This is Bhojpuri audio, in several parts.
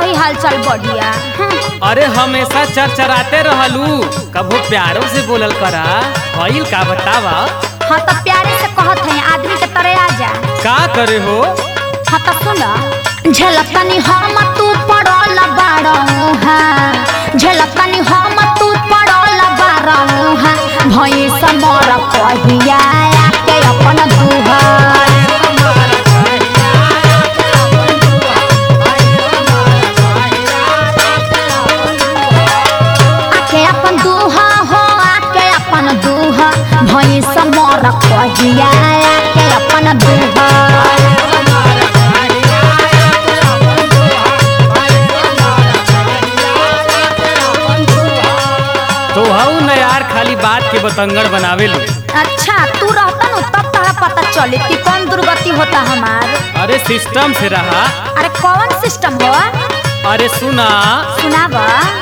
रही हालचाल बढ़िया हम्म, अरे हमेशा चरचराते रहलू कभो प्यारो से बोलल करा भइल का बतावा हाँ तो प्यारे से कहत है आदमी के तरह आ जा का करे हो हाँ तो सुन झलकनी हम तू पड़ल बाड़ू है झलकनी हम तू पड़ल बाड़ू है भई समर कहिया के अपन दुहर आके अपन दुहा हो आके अपन दुहा भई समर कहिया के अपन दुहर तो हऊ न यार खाली बात के बतंगड़ बनावे लू अच्छा तू रहता न तब तोरा पता चले कि कौन दुर्गति होता हमार अरे सिस्टम से रहा अरे कौन सिस्टम हो अरे सुना सुनाब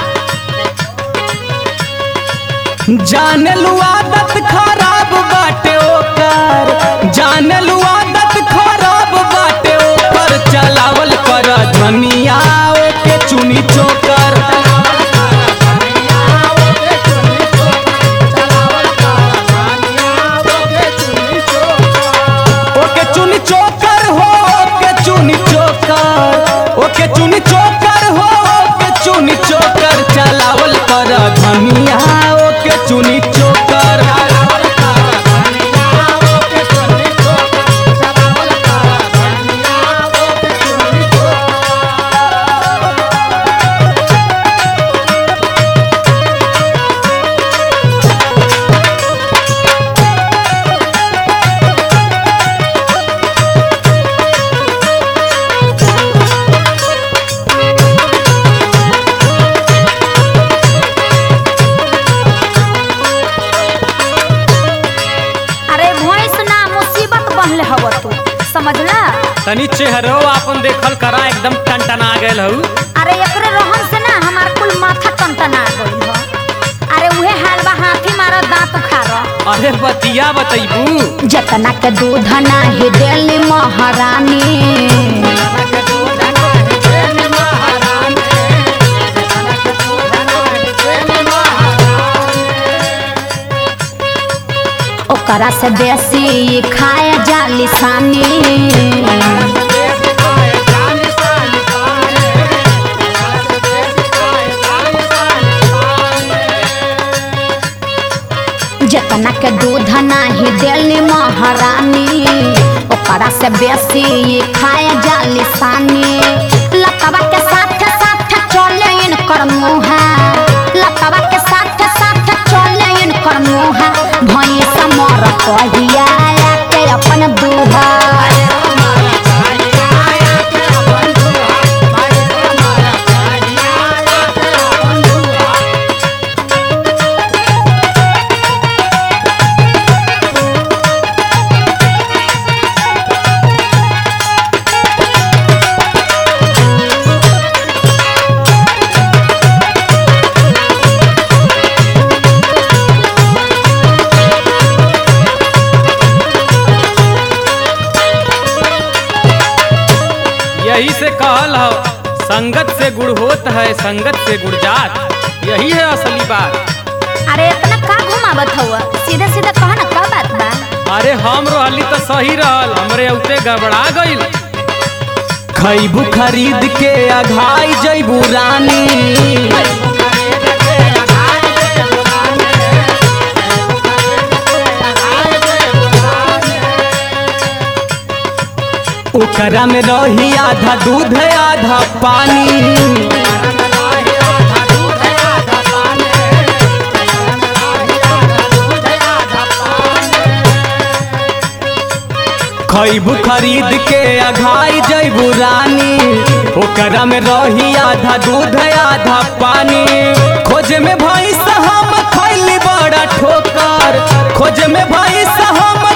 जान लू आदत खराब बाटे ओकर जान लू आदत खराब बाटे ओकर चलावल कर धनिया ओके चुनी चोकर ओके चुनी चोकर हो ओके चुनी चोकर ओके चुनी चोकर हो ओके चुनी चोकर चलावल कर धनिया ओके चुनी चोकर अरे भैंस ना मुसीबत बनले हव तू समझला तनी चेहरो अपन देखल करा एकदम टनटना गेल हऊ अरे एकरे रहन से ना हमार कुल माथा टनटना गइल ह अरे उहे हाल बा हाथी मारा दांत उखाड़ अरे बतिया बतैबू जतना के दूध नाही देली महारानी ओकरा से देसी खाए जाली सानी जतना के दूध नाही देली महारानी ओकरा से बेसी खाए जाली सानी लतवा के साथ साथ चले इनकर मुहा लतवा के साथ साथ चले इनकर मुहा भई समर कहिया के अपन दुहार यही से कहल हो संगत से गुड़ होत है संगत से गुड़ जात यही है असली बात अरे इतना का घुमावत हुआ सीधा सीधा कह ना का बात बा अरे हम रहली तो सही रहल हमरे उते गड़बड़ा गइल खैबू खरीद के अघाई जैबू रानी ओकरा में रही आधा दूध आधा पानी खैबू खरीद के अघाई जैबू रानी ओकरा में रही आधा दूध आधा पानी खोज में भैंस हम खैली बड़ा ठोकर खोज में भैंस हम